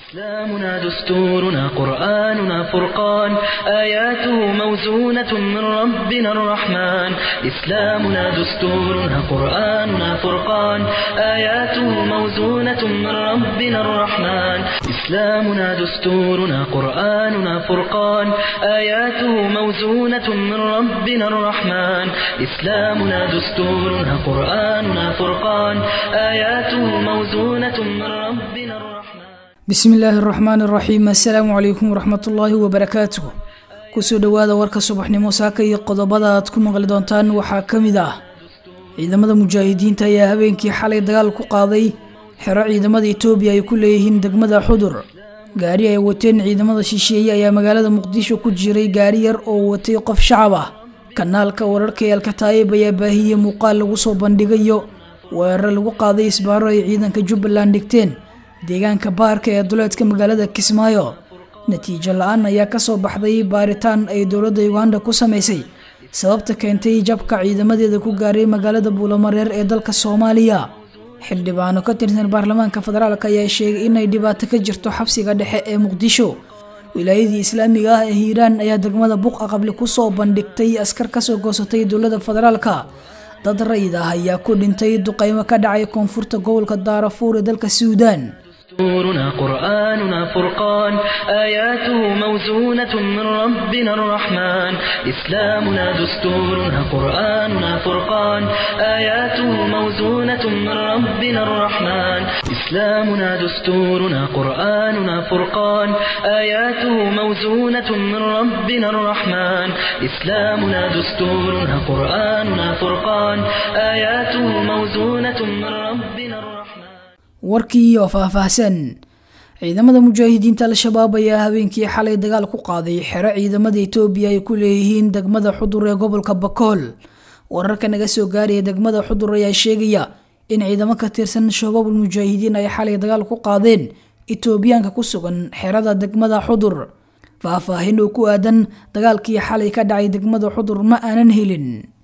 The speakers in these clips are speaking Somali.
إسلامنا دستورنا قرآننا فرقان آياته موزونة من ربنا الرحمن إسلامنا دستورنا قرآننا فرقان آياته موزونة من ربنا الرحمن إسلامنا دستورنا قرآننا فرقان آياته موزونة من ربنا الرحمن إسلامنا دستورنا قرآننا فرقان آياته موزونة من ربنا الرحمن bismi illaahi araxmaan iraxiim assalaamu calaykum waraxmatullaahi wabarakaatuh kusoo dhowaada warka subaxnimo saaka iyo qodobada aad ku maqli doontaan waxaa ka mid ah ciidamada mujaahidiinta ayaa habeenkii xalay dagaal ku qaaday xero ciidamada etoobiya ay ku leeyihiin degmada xudur gaari ay wateen ciidamada shisheeye ayaa magaalada muqdisho ku jiray gaari yar oo watay qof shacab ah kanaalka wararka ee alkataayib ayaa baahiyey muuqaal lagu soo bandhigayo weerar lagu qaaday isbaaro ay ciidanka jubbaland dhigteen deegaanka baarka ee duleedka magaalada kismaayo natiijo la-aan ayaa kasoo baxday baaritaan ay dowladda uganda ku samaysay sababta keentay jabka ciidamadeeda ku gaaray magaalada buulamareer ee dalka soomaaliya xildhibaano ka tirsan baarlamaanka federaalk ayaa sheegay inay dhibaato ka jirto xabsiga dhexe ee muqdisho wilaayadii islaamiga ah ee hiiraan ayaa degmada buqa qabli kusoo bandhigtay askar kasoo goosatay dowladda federaalka dad rayid ah ayaa ku dhintay duqeymo ka dhacay koonfurta gobolka daarafuur ee dalka suudaan دستورنا قرآننا فرقان آياته موزونة من ربنا الرحمن إسلامنا دستورنا قرآننا فرقان آياته موزونة من ربنا الرحمن إسلامنا دستورنا قرآننا فرقان آياته موزونة من ربنا الرحمن إسلامنا دستورنا قرآننا فرقان آياته موزونة من ربنا الرحمن warkii oo faahfaahsan ciidamada mujaahidiinta al-shabaab ayaa habeenkii xalay dagaal ku qaaday xero ciidamada etoobiya ay ku leeyihiin degmada xudur ee gobolka bakool wararka naga soo gaaraya degmada xudur ayaa sheegaya in ciidamo ka tirsan shabaabul mujaahidiin ay xalay dagaal ku qaadeen etoobiyaanka ku sugan xerada degmada xudur faahfaahin oo ku aadan dagaalkii xalay ka dhacay degmada xudur ma aanan helin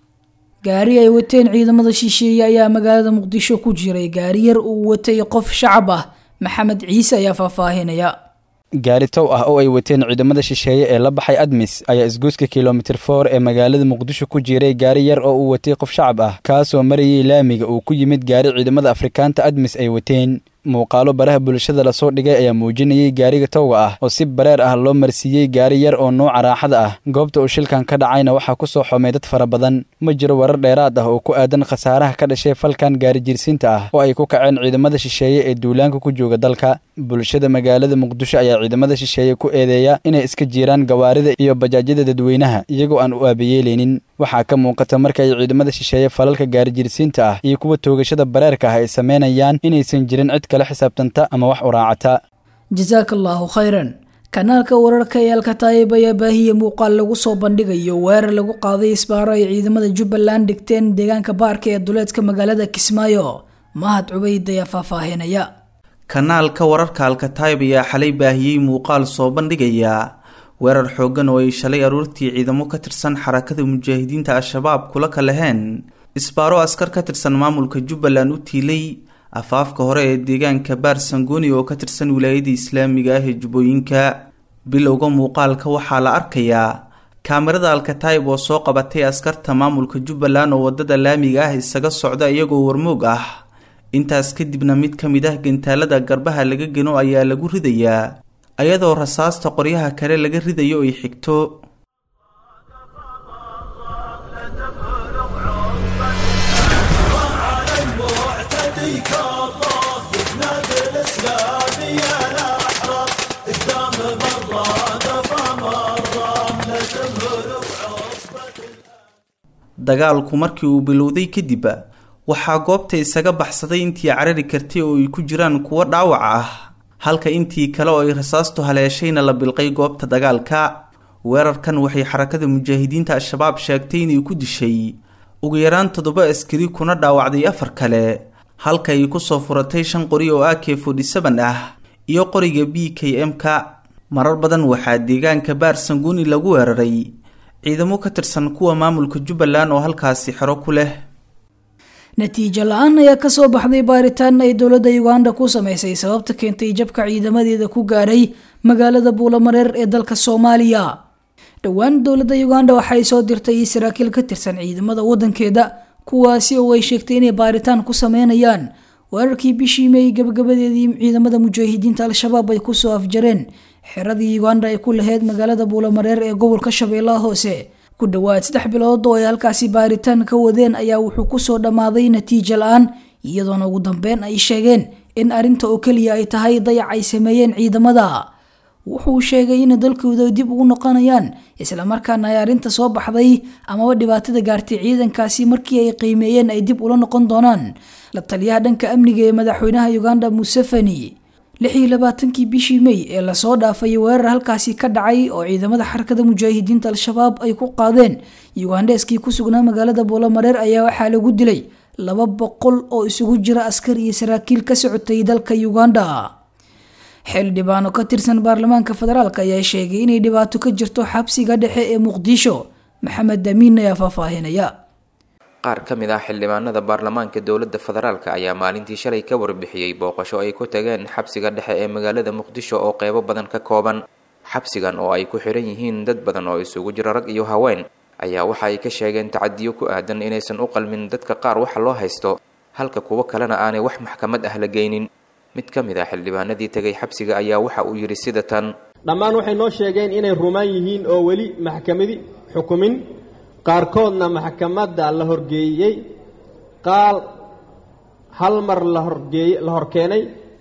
gaari ay wateen ciidamada shisheeye ayaa magaalada muqdisho ku jiray gaari yar uu watay qof shacab ah maxamed ciise ayaa faahfaahinaya gaari tow ah oo ay wateen ciidamada shisheeye ee la baxay admis ayaa isgoyska kilomitir for ee magaalada muqdisho ku jiray gaari yar oo uu watay qof shacab ah kaasoo marayay laamiga uu ku yimid gaari ciidamada afrikaanta admis ay wateen muuqaalo baraha bulshada lasoo dhigay ayaa muujinayay gaariga towga ah oo si bareer ah loo marsiiyey gaari yar oo nooca raaxada ah goobta uu shilkan ka dhacayna waxaa ku soo xomay dad fara badan ma jiro warar dheeraad ah oo ku aadan khasaaraha ka dhashay falkan gaari jirsiinta ah oo ay ku kaceen ciidamada shisheeye ee duulaanka ku jooga dalka bulshada magaalada muqdisho ayaa ciidamada shisheeye ku eedeeya inay iska jiiraan gawaarida iyo bajaajyada dadweynaha iyagoo aan u aabayeeleynin waxaa ka muuqata marka ay ciidamada shisheeye falalka gaari jirsiinta ah iyo kuwa toogashada bareerka ah ay sameynayaan inaysan jirin cid kala xisaabtanta ama wax u raacata jasaaka allaahu khayran kanaalka wararka ee alkataayib ayaa baahiya muuqaal lagu soo bandhigayo weerar lagu qaaday isbaaro ay ciidamada jubbaland dhigteen deegaanka baarka ee duleedka magaalada kismaayo mahad cubayd ayaa faahfaahinaya kanaalka wararka alkataayib ayaa xalay baahiyey muuqaal soo bandhigaya weerar xooggan oo ay shalay aruurtii ciidamo ka tirsan xarakada mujaahidiinta al-shabaab kula kalaheen isbaaro askar ka tirsan maamulka jubbaland u tiilay afaafka hore ee deegaanka baar sangooni oo ka tirsan wilaayada islaamiga ah ee jubbooyinka bilowga muuqaalka waxaa la arkayaa kaamirada alkataayib oo soo qabatay askarta maamulka jubbaland oo wadada laamiga ah isaga socda iyagoo warmoog ah intaas kadibna mid ka mid ah gantaalada garbaha laga geno ayaa lagu ridayaa ayadoo rasaasta qoryaha kale laga ridayo ay xigto dagaalku markii uu bilowday kadib waxaa goobta isaga baxsaday intii carari kartay oo ay ku jiraan kuwo dhaawac ah halka intii kale oo ay rasaastu haleeshayna la bilqay goobta dagaalka weerarkan waxay xarakada mujaahidiinta al-shabaab sheegtay inay ku dishay ugu yaraan toddoba askari kuna dhaawacday afar kale halka ay kusoo furatay shan qori oo a k forty seven ah iyo qoriga b k m-ka marar badan waxaa deegaanka baar sanguuni lagu weeraray ciidamo ka tirsan kuwa maamulka jubbaland oo halkaasi xero ku leh natiijo la-aan ayaa kasoo baxday baaritaan ay dowladda uganda ku sameysay sababta keentay jabka ciidamadeeda ku gaadhay magaalada buulamareer ee dalka soomaaliya dhowaan dowladda uganda waxay soo dirtay saraakiil ka tirsan ciidamada wadankeeda kuwaasi oo ay sheegtay inay baaritaan ku sameynayaan weerarkii bishii may gabagabadeedii ciidamada mujaahidiinta al-shabaab ay kusoo afjareen xeradii uganda ay ku laheyd magaalada buulamareer ee gobolka shabeellaha hoose ku dhowaad saddex bilood oo ay halkaasi baaritaan ka wadeen ayaa wuxuu kusoo dhammaaday natiijo la-aan iyadoona ugu dambeyn ay sheegeen in arrinta oo keliya ay tahay dayac ay sameeyeen ciidamada wuxuu sheegay in dalkooda dib ugu noqonayaan islamarkaana ay arrinta soo baxday amaba dhibaatada gaartay ciidankaasi markii ay qiimeeyeen ay dib ula noqon doonaan la taliyaha dhanka amniga ee madaxweynaha uganda museveni lix iyo labaatankii bishii may ee lasoo dhaafay weerar halkaasi ka dhacay oo ciidamada xarakada mujaahidiinta al-shabaab ay ku qaadeen ugandheeskii ku sugnaa magaalada boolamareer ayaa waxaa lagu dilay laba boqol oo isugu jira askar iyo saraakiil ka socotay dalka uganda xildhibaano ka tirsan baarlamaanka federaalk ayaa sheegay inay dhibaato ka jirto xabsiga dhexe ee muqdisho maxamed damiin ayaa faahfaahinaya qaar ka mid ah xildhibaanada baarlamaanka dowladda federaalk ayaa maalintii shalay ka warbixiyey booqasho ay ku tageen xabsiga dhexe ee magaalada muqdisho oo qeybo badan ka kooban xabsigan oo ay ku xiran yihiin dad badan oo isugu jira rag iyo haween ayaa waxa ay ka sheegeen tacadiyo ku aadan inaysan u qalmin dadka qaar waxa loo haysto halka kuwo kalena aanay wax maxkamad ah la geynin mid ka mid ah xildhibaanadii tegay xabsiga ayaa waxa uu yidhi sida tan dhammaan waxay noo sheegeen inay rumaan yihiin oo weli maxkamadi xukumin qaarkoodna maxkamadda la horgeeyey qaal hal mar la horgeey la horkeenay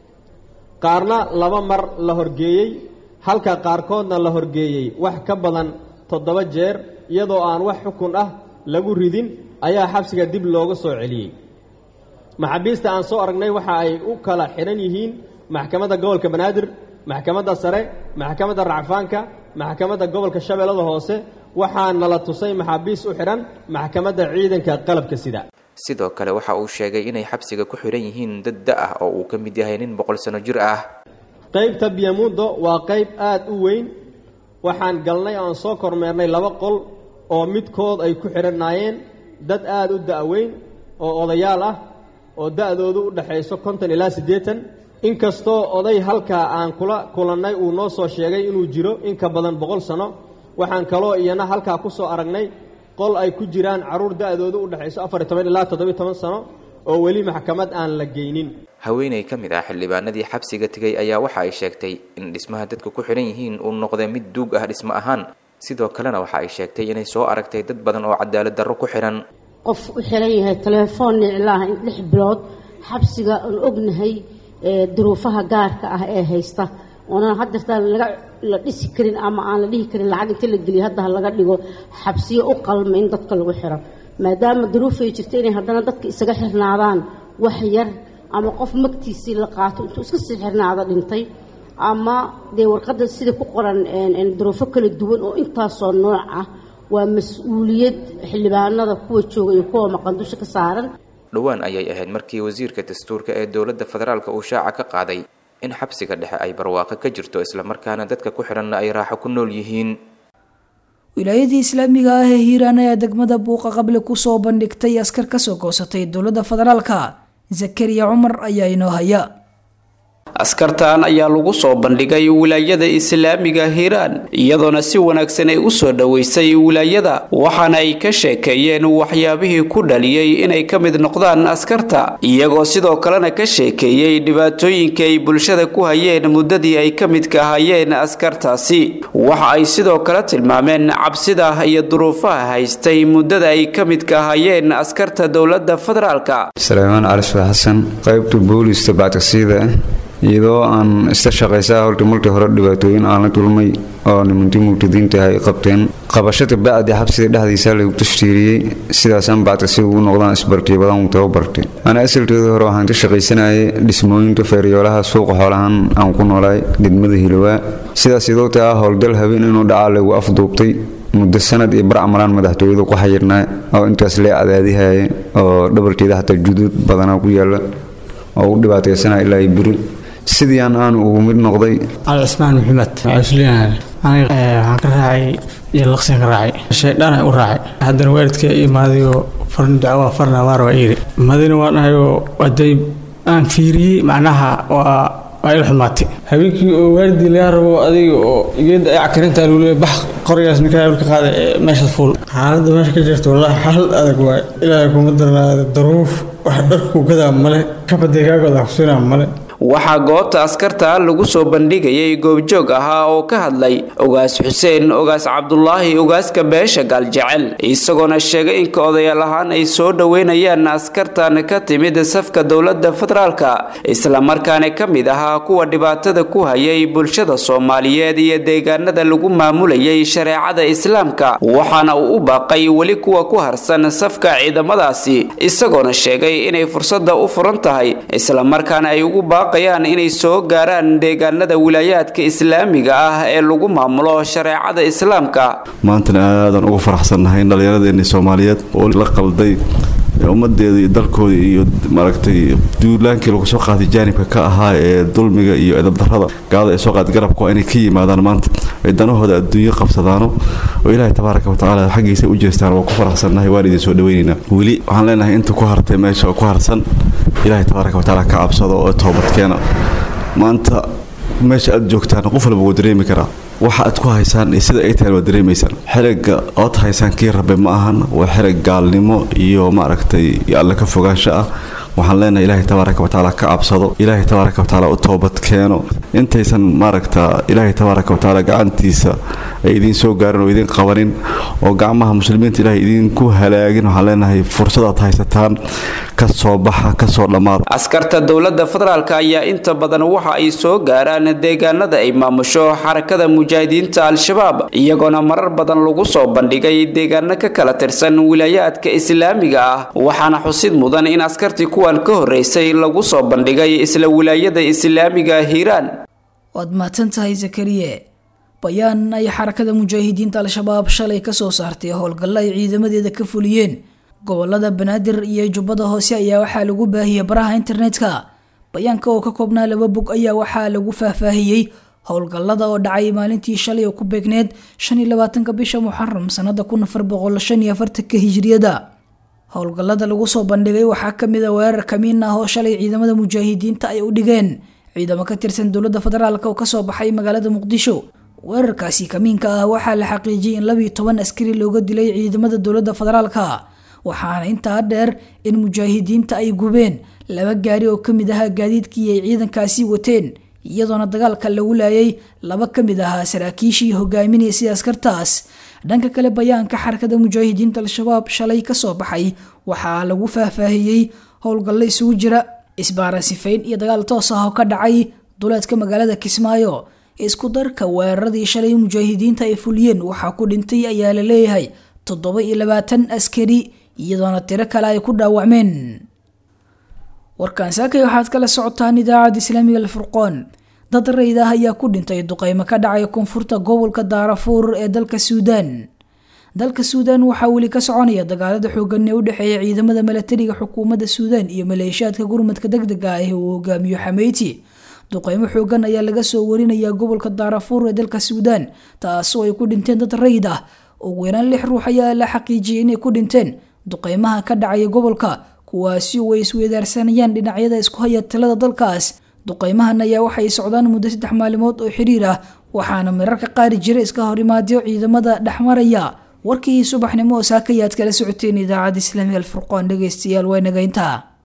qaarna laba mar la horgeeyey halka qaarkoodna la horgeeyey wax ka badan toddoba jeer iyadoo aan wax xukun ah lagu ridin ayaa xabsiga dib looga soo celiyey maxaabiista aan soo aragnay waxa ay u kala xidhan yihiin maxkamadda gobolka banaadir maxkamadda sare maxkamadda racfaanka maxkamadda gobolka shabeellada hoose waxaa nala tusay maxaabiis u xidhan maxkamadda ciidanka qalabka sida sidoo kale waxa uu sheegay inay xabsiga ku xidhan yihiin dad da ah oo uu ka mid yahay nin boqol sano jir ah qaybta biyamundo waa qayb aad u weyn waxaan galnay oan soo kormeernay laba qol oo midkood ay ku xidhanaayeen dad aada u da-weyn oo odayaal ah oo da-doodu u dhexayso konton ilaa siddeetan inkastoo oday halkaa aan kula kulannay uu noo soo sheegay inuu jiro in ka badan boqol sano waxaan kaloo iyana halkaa ku soo aragnay qol ay ku jiraan carruur da-doodu u dhexayso afar iyo toban ilaa toddobiyo toban sano oo weli maxkamad aan la geynin haweeney ka mid ah xildhibaanadii xabsiga tegay ayaa waxa ay sheegtay in dhismaha dadku ku xidhan yihiin uu noqday mid duug ah dhismo ahaan sidoo kalena waxa ay sheegtay inay soo aragtay dad badan oo cadaalad darro ku xidhan qof u xiran yahay telefoon niclaah lix bilood xabsiga aan ognahay duruufaha gaarka ah ee haysta oonan hadeertaan laga la dhisi karin ama aan la dhihi karin lacag inta la geliyo hadda laga dhigo xabsiyo u qalma in dadka lagu xiro maadaama duruufay jirta inay haddana dadka isaga xirnaadaan wax yar ama qof magtiisii la qaato intuu iska sii xirnaado dhintay ama dee warqadda sida ku qoran duruufo kala duwan oo intaasoo nooc ah waa mas-uuliyad xildhibaanada kuwa jooga iyo kuwa maqandusha ka saaran dhowaan ayay ahayd markii wasiirka dastuurka ee dowladda federaalka uu shaaca ka qaaday in xabsiga dhexe ay barwaaqo ka jirto islamarkaana dadka ku xidhanna ay raaxo ku nool yihiin wilaayadii islaamiga ah ee hiiraan ayaa degmada buuqa qable kusoo bandhigtay askar kasoo goosatay dowladda federaalka zakariya cumar ayaa inoo haya askartan ayaa lagu soo bandhigay wilaayada islaamiga hiiraan iyadoona si wanaagsan ay u soo dhoweysay wilaayada waxaana ay ka sheekeeyeen waxyaabihii ku dhaliyey inay ka mid noqdaan askarta iyagoo sidoo kalena ka sheekeeyey dhibaatooyinka ay bulshada ku hayeen muddadii ay ka midka hayeen askartaasi waxa ay sidoo kale tilmaameen cabsida iyo duruufaha haystay muddada ay ka midka hayeen askarta dowladda federaalka saleymaan cali sua xasan qaybta booliista bactaqsiyada iyadoo aan ista shaqaysaa horta markii hore dhibaatooyin aan la dulmay oo nimantii mubtadiinta ay qabteen qabashada bacdi xabsiga dhexdiisa lagu tashtiiriyey sidaasaan bactaqsiga ugu noqdaan isbartiyo badan uu tababartay ana asalkeeda hore waxaan ka shaqaysanayay dhismooyinka feeryoolaha suuqa xoolahan aan ku noolaay degmada hilowaa sidaas idoo taa howlgal habeen inuu dhacaa lagu afduubtay muddo sanad iyo barcamalaan madaxtooyada ku xayirnaa oo intaas lee cadaadihaya oo dhabarkeeda xataa juduud badanaa ku yaala oo u dhibaataysanaa ilaa beri sidii aan aanu ugu mid noqday cali cismaan maxamed cusliyan aniga waxaan ka raacay iyo laqsiyan ka raacay shaydhaan u raacay haddana waalidka imaadayoo farn dacwaa farna waar waa yiri madina waa dhahayoo waday aan fiiriyey macnaha waa waa il xumaatay habeenkii oo waalidii laga rabo adiga oo geeda ay cakarintaa lagu leeyahay bax qorigaas ninkaa ka qaaday ee meeshaas fuul xaaladda meesha ka jirta wallaahi xaalad adag waay ilaahay kuma darnaada daruuf wax dharku gadaa male kabadee kaagooda kusinaa male waxaa goobta askarta lagu soo bandhigayay goobjoog ahaa oo ka hadlay ogaas xuseen ogaas cabdulaahi ogaaska beesha gaaljecel isagoona sheegay inka odayaal ahaan ay soo dhoweynayaan askartan ka timid safka dowladda federaalka islamarkaana ka mid ahaa kuwa dhibaatada ku hayay bulshada soomaaliyeed iyo deegaanada lagu maamulayay shareecada islaamka waxaana uu u baaqay weli kuwa ku harsan safka ciidamadaasi isagoona sheegay inay fursada u furan tahay islamarkaana ay ugu baaq inay soo gaaraan deegaanada wilaayaadka islaamiga ah ee lagu maamulo shareecada islaamka maantana aadaan ugu faraxsannahay in dhallinyaradeenii soomaaliyeed oo la qalday ummadeeda iyo dalkooda iyo maaragtay duulaankii lagu soo qaaday jaanibka ka ahaa ee dulmiga iyo edabdarrada gaalada ay soo qaaday garabka waa inay ka yimaadaan maanta ay danahooda adduunyo qabsadaano oo ilaahay tabaaraka watacaala xaggiisa u jeestaan waa ku faraxsannahay waan idin soo dhaweynaynaa weli waxaan leenahay inta ku hartay meesha oo ku harsan ilaahay tabaaraka watacaala ka cabsado oo toobadkeena maanta meesha aad joogtaan qof walba wuu dareemi karaa waxa aad ku haysaan iyo sida ay tahay waad dareemaysaan xerigga ood haysaan kii rabe ma ahan waa xerig gaalnimo iyo maaragtay alle ka fogaansho ah waxaan leenahay ilaahay tabaaraka watacaala ka cabsado ilaahay tabaaraka watacaala u toobad keeno intaysan maaragta ilaahay tabaaraka watacaala gacantiisa ay idiin soo gaarin oo idiin qabanin oo gacmaha muslimiinta ilaahay idinku halaagin waxaan leenahay fursadaad haysataan ka soo baxa ka soo dhammaada askarta dowladda federaalk ayaa inta badan waxa ay soo gaaraan deegaanada ay maamusho xarakada mujaahidiinta al-shabaab iyagoona marar badan lagu soo bandhigay deegaano ka kala tirsan wilaayaadka islaamiga ah waxaana xusid mudan in askartii kuwan ka horreysay lagu soo bandhigay isla wilaayada islaamiga hiiraan waad mahadsan tahay zakariye bayaan ay xarakada mujaahidiinta al-shabaab shalay kasoo saartay howlgallo ay ciidamadeeda ka fuliyeen gobolada banaadir iyo jubbada hoose ayaa waxaa lagu baahiyey baraha internetka bayaanka oo ka koobnaa laba bog ayaa waxaa lagu faahfaahiyey howlgallada oo dhacay maalintii shalay oo ku beegneed shan iyo labaatanka bisha muxaram sanada kun afar boqol shan iyo afartanka hijriyada howlgallada lagu soo bandhigay waxaa kamid a weerar kamiin ah oo shalay ciidamada mujaahidiinta ay u dhigeen ciidamo ka tirsan dowladda federaalk oo kasoo baxay magaalada muqdisho weerarkaasi kamiinka ah waxaa la xaqiijiyay in labiiyo toban askari looga dilay ciidamada dowladda federaalka waxaana intaa dheer in mujaahidiinta ay gubeen laba gaari oo kamid ahaa gaadiidkii ay ciidankaasi wateen iyadoona dagaalka lagu laayay laba kamid ahaa saraakiishii hogaaminaysay askartaas dhanka kale bayaanka xarakada mujaahidiinta al-shabaab shalay kasoo baxay waxaa lagu faahfaahiyey howlgallo isugu jira isbaaran sifayn iyo dagaal toos ah oo ka dhacay duleedka magaalada kismaayo isku darka weeraradii shalay mujaahidiinta ay fuliyeen waxaa ku dhintay ayaa la leeyahay toddoba iyo labaatan askari iyadoona tiro kale ay ku dhaawacmeen warkaan saakay waxaad kala socotaan idaacadda islaamiga alfurqoon dad rayd ah ayaa ku dhintay duqeymo ka dhacay koonfurta gobolka daarafuur ee dalka suudaan dalka suudaan waxaa weli ka soconaya dagaalada xoogan ee u dhexeeya ciidamada milatariga xukuumadda suudaan iyo maleeshiyaadka gurmadka degdega ah ee uu hogaamiyo xameyti duqeymo xoogan ayaa laga soo warinayaa gobolka daarafuur ee dalka suudaan taasoo ay ku dhinteen dad rayd ah ugu yaraan lix ruux ayaa la xaqiijiyay inay ku dhinteen duqeymaha ka dhacaya gobolka kuwaasi oo ay isweydaarsanayaan dhinacyada isku haya talada dalkaas duqeymahan ayaa waxay socdaan muddo saddex maalimood oo xiriir ah waxaana mararka qaari jira iska horimaadyo ciidamada dhexmaraya warkii subaxnimo oo saakayaad kala socoteen idaacadda islaamiga alfurqaan dhegeystayaal waa nagayntaa